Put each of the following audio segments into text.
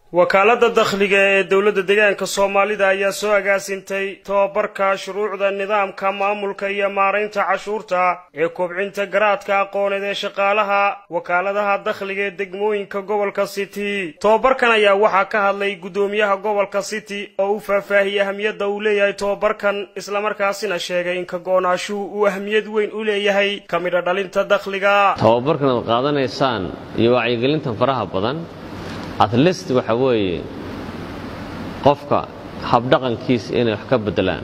wakaaladda dakhliga ee dowladda deegaanka soomaalida ayaa soo agaasintay tobabarka shuruucda nidaamka maamulka iyo maaraynta cashuurta ee kobcinta garaadka aqooneed ee shaqaalaha wakaaladaha dakhliga ee degmooyinka gobolka city tobabarkan ayaa waxaa ka hadlay guddoomiyaha gobolka city oo u faahfaahiyey ahamiyadda uu leeyahay tobabarkan islamarkaasina sheegay in ka go-naashuhu uu ahmiyad weyn u leeyahay ka midha dhalinta dakhliga tobabarkan aad qaadanaysaan iyo wacyigelintan faraha badan atlist waxa weeye qofka habdhaqankiisa inay wax ka bedelaan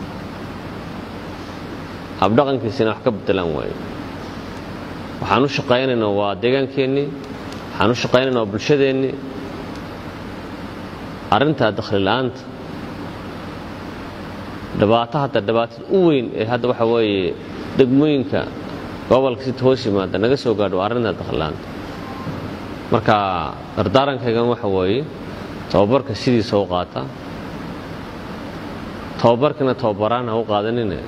habdhaqankiisa inay wax ka bedelaan waaye waxaan u shaqaynaynaa waa deegaankeenii waxaan u shaqaynaynaa waa bulshadeennii arrintaa dakhli la'aanta dhibaato hadda dhibaatada u weyn ee hadda waxa weeye degmooyinka gobolka sita hoos yimaada naga soo gaadho waa arrintaa dakhli la'aanta marka dardaarankaygan waxa weeye tababarka sidiisa u qaata tababarkana tababaraan ha u qaadanine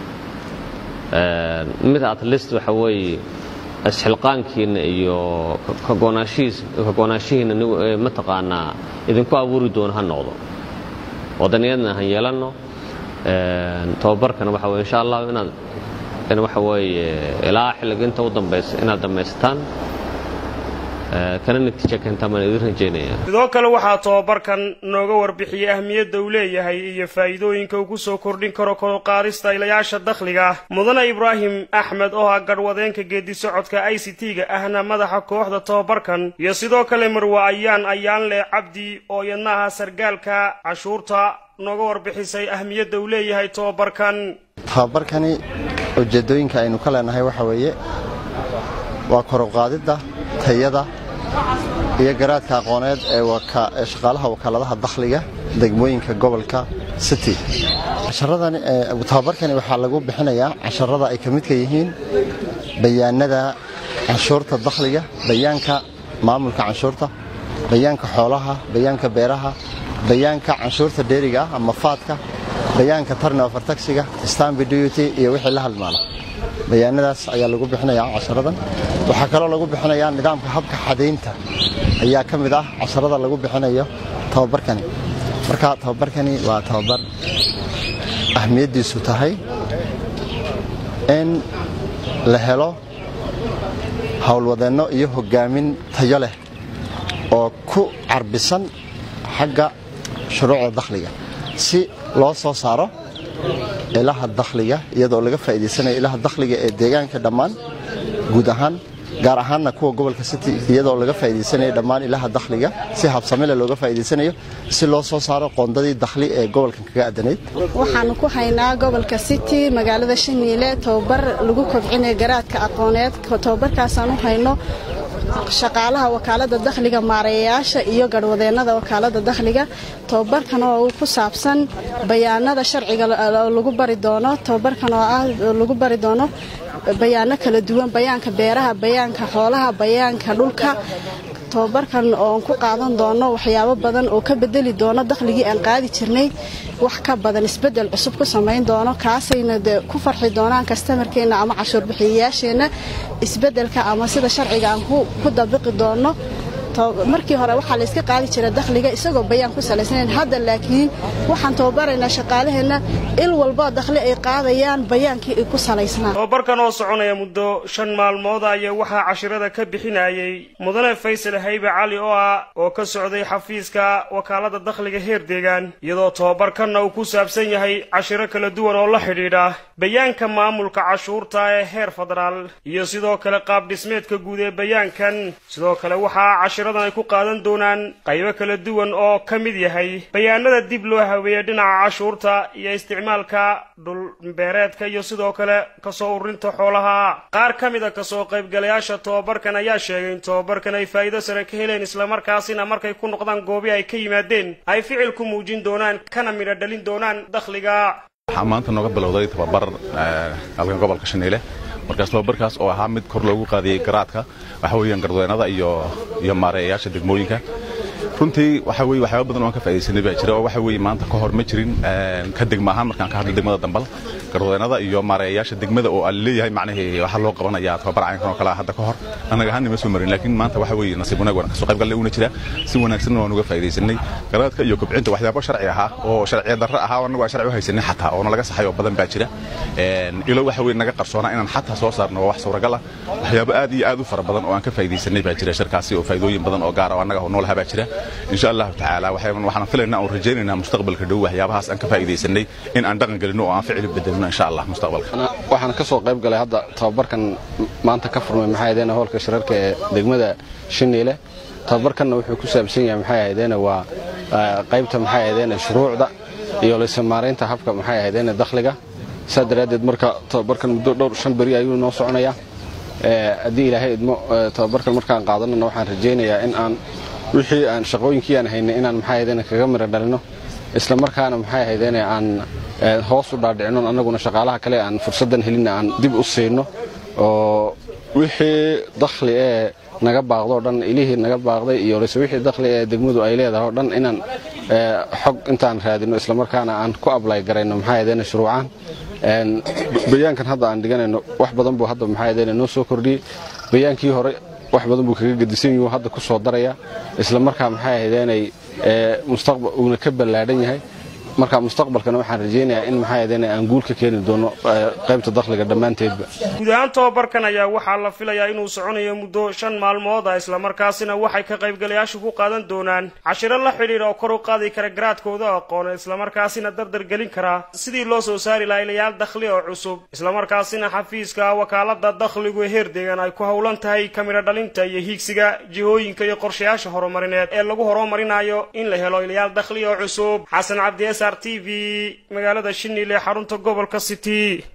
mid atlist waxa weeye isxilqaankiinna iyo kagoonaanshihiinna mataqaanaa idinku abuuri doono ha noqdo wadaniyadna han yeelanno tababarkana waxa weye insha allah inaad waxa weeye ilaa xilliga inta u dambaysa inaad dhammaysataan kana natiijo keentaan baan idin rajaynaya sidoo kale waxaa tobabarkan nooga warbixiyey ahmiyadda uu leeyahay iyo faa'iidooyinka uu ku soo kordhin karo koroqaadista ilayaasha dakhliga mudane ibraahim axmed oo ah gadhwadeenka geedi socodka i c t-ga ahna madaxa kooxda tobabarkan iyo sidoo kale marwa ayaan ayaanle cabdi oo iyadna aha sargaalka cashuurta nooga warbixisay ahmiyadda uu leeyahay tobabarkan tobabarkani ujeeddooyinka aynu ka leenahay waxa weeye waa koruqaadidda tayada iyo garaadka aqooneed ee shaqaalaha wakaaladaha dakhliga degmooyinka gobolka city tababarkani waxaa lagu bixinayaa casharada ay ka midka yihiin bayaanada canshuurta dakhliga bayaanka maamulka canshuurta bayaanka xoolaha bayaanka beeraha bayaanka canshuurta dheeriga ah ama faadka bayaanka turnover taxiga stambi duty iyo wixii la halmaala bayaanadaas ayaa lagu bixinayaa casharadan waxaa kaloo lagu bixinayaa nidaamka habka xadaynta ayaa ka mid ah casharada lagu bixinayo tababarkani marka tababarkani waa tababar ahmiyaddiisu tahay in la helo howlwadeenno iyo hogaamin tayo leh oo ku carbisan xagga shuruucda dakhliga si loo soo saaro ilaha dakhliga iyadoo laga faa'iidaysanayo ilaha dakhliga ee deegaanka dhammaan guud ahaan gaar ahaanna kuwa gobolka city iyadoo laga faa'iidaysanayo dhammaan ilaha dakhliga si habsamile looga faa'iidaysanayo si loo soo saaro qoondadii dakhli ee gobolkan kaga adanayd waxaanu ku haynaa gobolka city magaalada shaniile tobabar lagu kobcinayo garaadka aqooneed tobabarkaasaan u hayno shaqaalaha wakaalada dakhliga maareeyayaasha iyo garhwadeennada wakaalada dakhliga tobabarkan oo ku saabsan bayaanada sharciga lagu bari doono tobabarkan oo ah lagu bari doono bayaano kala duwan bayaanka beeraha bayaanka xoolaha bayaanka dhulka tobabarkan oon ku qaadan doono waxyaabo badan oo ka bedeli doono dakhligii aan qaadi jirnay wax ka badan isbedel cusub ku samayn doono kaasayna de ku farxi doonaan kastamarkeenna ama cashuur bixiyayaasheenna isbedelka ama sida sharciga aan ku dabiqi doono markii hore waxaa layska qaadi jira dakhliga isagoo bayaan ku salaysnayn hadda laakiin waxaan tababaraynaa shaqaalaheenna il walba dakhli ay qaadayaan bayaankii ay ku salaysnaa tobabarkan oo soconaya muddo shan maalmood ayaa waxaa cashirada ka bixinayay mudane faysal haybe cali oo ah oo ka socday xafiiska wakaalada dakhliga heer deegaan iyadoo tobabarkanna uu ku saabsan yahay cashiro kala duwan oo la xidhiidha bayaanka maamulka cashuurta ee heer federaal iyo sidoo kale qaab dhismeedka guud ee bayaankan sidoo kale waxaa ay ku qaadan doonaan qaybo kala duwan oo ka mid yahay bayaanada dib loo haweeyey dhinaca cashuurta iyo isticmaalka dhulbeereedka iyo sidoo kale kasoo ururinta xoolaha qaar ka mid a kasoo qaybgalayaasha tobabarkan ayaa sheegay in tobabarkan ay faa'iido sare ka heleen islamarkaasina markay ku noqdaan goobi ay ka yimaadeen ay ficil ku muujin doonaan kana midho dhalin doonaan dakhliga waxaa maanta nooga bilowday tababar halkan gobolka shaneyle markaas tababarkaas oo ahaa mid kor loogu qaadiyey garaadka waxa weeyaan gardaweennada iyo iyo maareeyayaasha degmooyinka runtii waxa weye waxyaaba badan oo aan ka faaidaysanay baa jira oo waxa weye maanta ka hor ma jirin ka degma ahaan markaan ka hadlo degmada dambal garwadeennada iyo maareeyayaasha degmada oo aan leeyahay macnahii waxaa loo qabanayaa tababar caynkan oo kale ah hadda ka hor annaga ahaan nima soo marin laakiin maanta waxa weye nasiib wanaag waan kasoo qayb galle una jira si wanaagsanna waan uga faaidaysanay garaadka iyo kobcinta waxyaabo sharci ahaa oo sharciya darro ahaa oo annagu aan sharci u haysanay xataa oo nalaga saxay oo badan baa jira ilo waxa weye naga qarsoonaa inaan xataa soo saarno waa wax suuragal ah waxyaabo aad iyo aad u fara badan oo aan ka faaidaysanay baa jira shirkaasi oo faa'iidooyin badan oo gaara oo annaga oo noolaha baa jira insha allahu tacaala waxaan filaynaa oon rajaynaynaa mustaqbalka dhow waxyaabahaas aan ka faa'iidaysanay in aan dhaqan gelino oo aan ficil bedelino insha allah mustaqbalka waxaan ka soo qayb galay hadda tababarkan maanta ka furmay maxay ahaydeen howlka shirarka ee degmada shiniile tababarkanna wuxuu ku saabsan yahay maxay ahaydeen waa qaybta maxay ahaydeen shuruucda iyo laysamaareynta habka maxay ahaydeen dakhliga saa daraaddeed marka tababarkan muddo dhowr shan beri ayuu noo soconayaa haddii ilaahay idmo tababarkan markaan qaadanana waxaan rajaynayaa in aan wixii aan shaqooyinkii aan haynay inaan maxay ahaydeen kaga mira dhalino isla markaana maxay ahaydeen aan hoos u dhaadhicino annaguna shaqaalaha kale aan fursaddan helinna aan dib u siino oo wixii dakhli ee naga baaqdo o dhan ilihii naga baaqday iyo lse wixii dakhli ee degmadu ay leedahay o dhan inaan xog intaan raadino islamarkaana aan ku ablay garayno maxay ahaydeen shuruucaan bayaankan hadda aan dhiganayno wax badan buu hadda maxay ahaydeen noo soo kordhiyey bayaankii hore wax badan buu kaga gedisan yahu hadda ku soo daraya isla markaa maxay ahaydeenay mustaqbal uuna ka ballaadhan yahay marka mustaqbalkana waxaan rajaynayaa in maxay ahaydeen aan guul ka keeni doono qaybta dakhliga dhammaanteedba guud ahaan tobabarkan ayaa waxaa la filayaa inuu soconayo muddo shan maalmood ah islamarkaasina waxay ka qaybgalayaashu ku qaadan doonaan cashiro la xidhiidha oo kor u qaadi kara garaadkooda aqoon islamarkaasina dardar gelin kara sidii loo soo saari laha ilayaal dakhli oo cusub islamarkaasina xafiiska wakaalada dakhligu ee heer deegan ay ku howlan tahay kamidho dhalinta iyo hiigsiga jihooyinka iyo qorshayaasha horumarineed ee lagu horumarinayo in la helo ilayaal dakhli oo cusub xasan cabdi s r t v magaalada shinile xarunta gobolka city